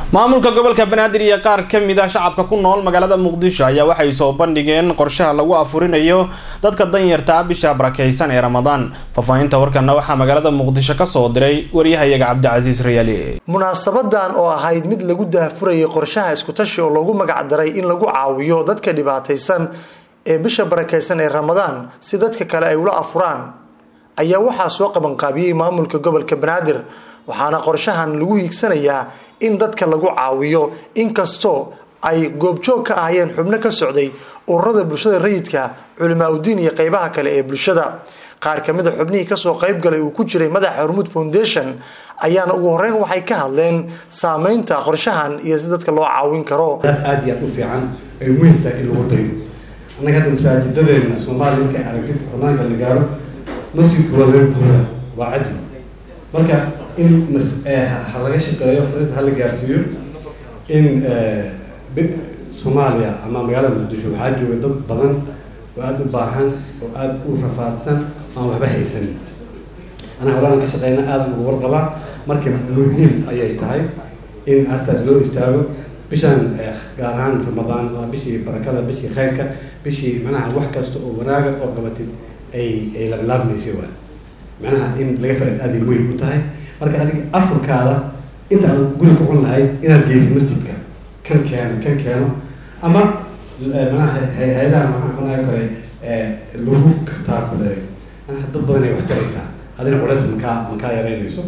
maamulka gobolka banaadir iyo qaar ka mid ah shacabka ku nool magaalada muqdisho ayaa waxay soo bandhigeen qorshaha lagu afurinayo dadka danyarta bisha barakeysan ee ramadaan faahfaahinta warkana waxaa magaalada muqdisho kasoo diray waryahayaga cabdicasiis rayaali munaasabadan oo ahayd mid lagu daahfurayay qorshaha iskutashi oo loogu magacdaray in lagu caawiyo dadka dhibaataysan ee bisha barakeysan ee ramadaan si dadka kale ay ula afuraan ayaa waxaa soo qabanqaabiyey maamulka gobolka banaadir waxaana qorshahan lagu hiigsanayaa in dadka lagu caawiyo inkastoo ay goobjoog ka ahayeen xubno ka socday ururada bulshada rayidka culimaa udiin iyo qeybaha kale ee bulshada qaar kamid a xubnihii kasoo qeybgalay uu ku jiray madaxa hormuud foundation ayaana ugu horeyn waxay ka hadleen saameynta qorshahan iyo si dadka loo caawin karo aada iyo aada u fiican ay muhiim tahay in lagu daydo annaga hadda masaajidadeena soomaaliya markay aragtid xumaanka la gaaro masjidku waa laga guuraa waa cadli marka in ha laga shaqeeyo farinta hala gaarsiiyo in soomaaliya ama magaalada muqdisho waxaa jooga dad badan oo aada u baahan oo aada u rafaadsan aan waxba haysanin anaa holaan ka shaqeyna aadan uga warqabaa marka muhiim ayay tahay in artaas loo istaago bishaan gaar ahaan ramadaan waa bishii barakada bishii khayrka bishii macnaha wax kasta oo wanaaga oo qabatid ay ay laablaabmaysa waa macnaha in laga faaid aada muhim u tahay marka adiga afurkaada inta aad guri ku cun lahayd inaad geysid masjidka kan keeno kan keeno ama manaha hay-adaha maxaa kale lagu taakuleeyo manaha dad badan ay wax taraysaa adina culays makaa makaa yareynayso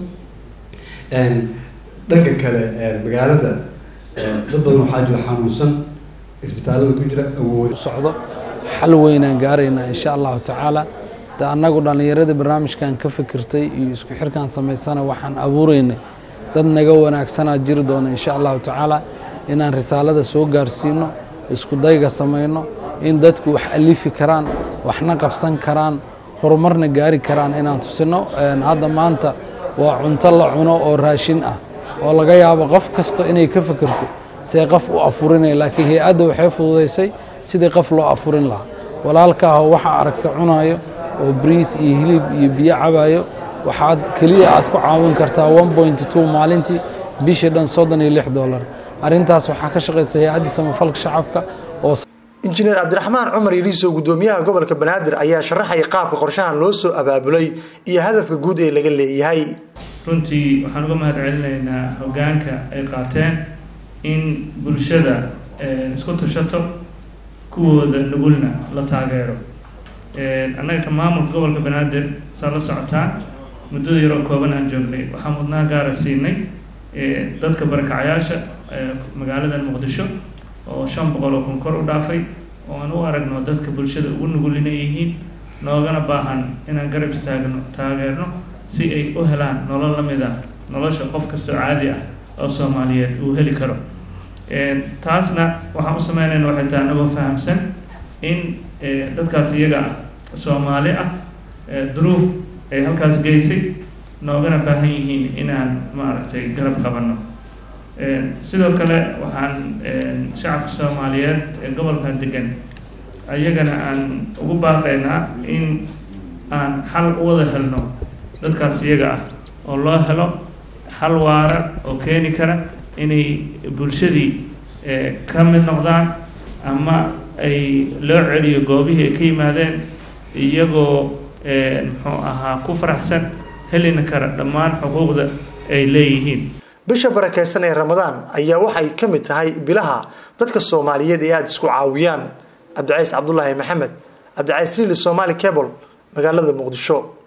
dhanka kale magaalada dad badan waxaa jira xanuunsan isbitaalada ku jira awood socdo xal weynaan gaaraynaa insha allahu tacaala de annagu dhallinyaradii barnaamijkan ka fikirtay iyo isku xirkan samaysana waxaan abuuraynay dad naga wanaagsanaa jiri doona insha allahu tacaala inaan risaalada soo gaarsiino isku dayga samayno in dadku wax alifi karaan waxna qabsan karaan horumarna gaari karaan inaan tusino hadda maanta waa cunto la cuno oo raashin ah oo laga yaabo qof kasta inay ka fikirto see qof u afurinaya laakiin hay-adda waxay fududaysay sidii qof loo afurin lahaa walaalkaahoo waxaa aragta cunayo oo briis iyo hilib iyo biyo cabayo waxaad keliya aad ku caawin kartaa one point two maalintii bishii dhan soddon iyo lix dollar arrintaas waxaa ka shaqaysa hay-addii samafalka shacabka oo injineer cabdiraxmaan cumar iliiso gudoomiyaha gobolka banaadir ayaa sharaxaya qaabka qorshahan loo soo abaabulay iyo hadafka guud ee laga leeyahay runtii waxaan uga mahad celinaynaa hoggaanka ay qaateen in bulshada isku tashato kuwooda nugulna la taageero annaga ka maamulka gobolka banaadir saa la socotaan muddada yaroo kooban aan joognay waxaa mudnaa gaara siinay dadka barakacayaasha magaalada muqdisho oo shan boqol oo kun kor u dhaafay oo aan u aragno dadka bulshada ugu nugul inay yihiin noogana baahan inaan garab istaagno taageerno si ay u helaan nolol la mid ah nolosha qof kastoo caadi ah oo soomaaliyeed uu heli karo taasna waxaan u sameynayna waxay tahay anagoo fahamsan in dadkaas iyaga ah soomaali ah duruuf ay halkaas geysay noogana baahan yihiin inaan maaragtay garab qabanno sidoo kale waxaan shacabka soomaaliyeed ee gobolkan degan ayagana aan ugu baaqaynaa in aan xal u wada helno dadkaas iyaga ah oo loo helo xal waara oo keeni kara inay bulshadii ka mid noqdaan ama ay loo celiyo goobihii ay ka yimaadeen iyagoo muxuu ahaa ku faraxsan helina kara dhammaan xuquuqda ay leeyihiin bisha barakeysan ee ramadaan ayaa waxay ka mid tahay bilaha dadka soomaaliyeed ee aada isku caawiyaan cabdicays cabdulaahi maxamed cabdicays riili somaali cable magaalada muqdisho